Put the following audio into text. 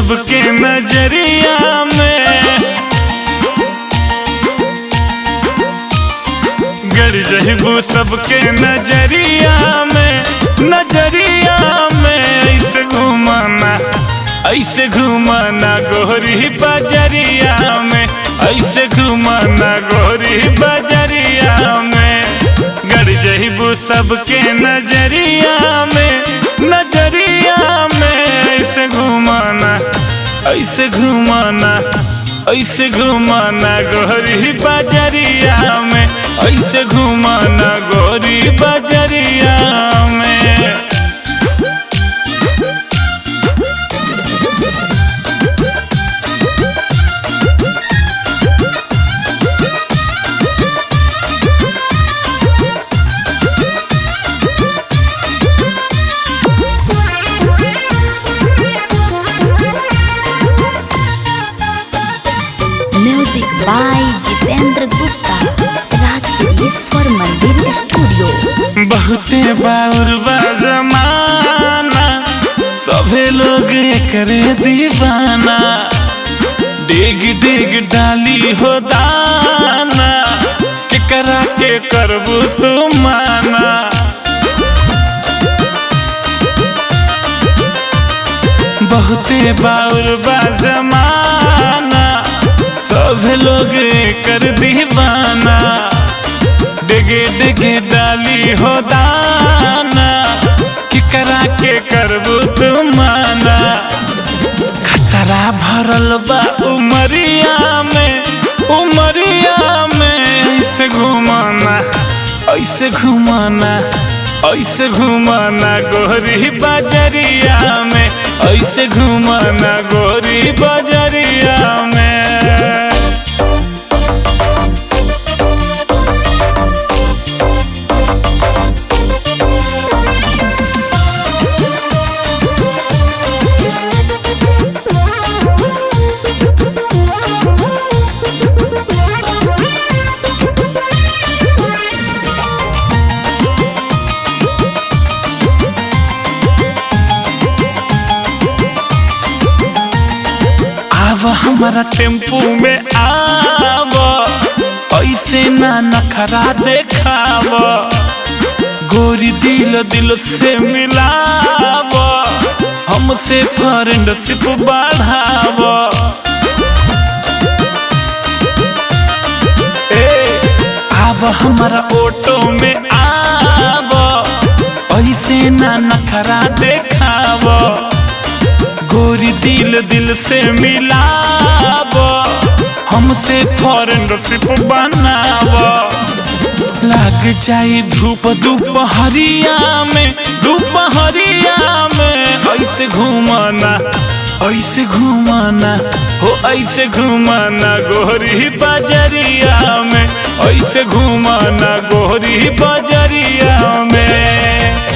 सबके नजरिया में गड़ जहिबू सबके नजरिया में नजरिया में ऐसे घुमाना ऐसे घुमाना गोरी बजरिया में ऐसे घुमाना गोरी बजरिया में गड़ जहिबू सबके नजरिया में नजरिया में ऐसे घुमाना ऐसे घुमाना ऐसे घुमाना गोरी बजरिया में ऐसे घुमाना गोरी बजरिया में music by Jitendra Gupta Raj Siddheshwar Mandir studio बहुते बाउर बा जमाना सभे लोग करे दीवाना डिग डिग डाली हो दाना केकरा के करबू तू माना बहुते बाउर बा जमाना सब लोग कर दीवाना डिगे डिगे डाली हो दाना कि करा के करबू तुम माना खतरा भरल बा उमरिया में उमरिया में ऐसे घुमाना ऐसे घुमाना ऐसे घुमाना गोरी बजरिया में ऐसे घुमाना गोरी बजरिया में आव हमारा टेम्पू में आव ऐसे ना नखरा देखाव गोरी दिल दिल से मिलाव हमसे फ्रेंडशिप बढ़ाव ए आव हमारा ऑटो में आव ऐसे ना नखरा देखाव गोरी दिल दिल से मिलाव हमसे फ्रेंडशिप बनाव लग जाई धूप दोपहरिया में दोपहरिया में ऐसे घुमाना ऐसे घुमाना हो ऐसे घुमाना गोरी बजरिया में ऐसे घुमाना गोरी बजरिया में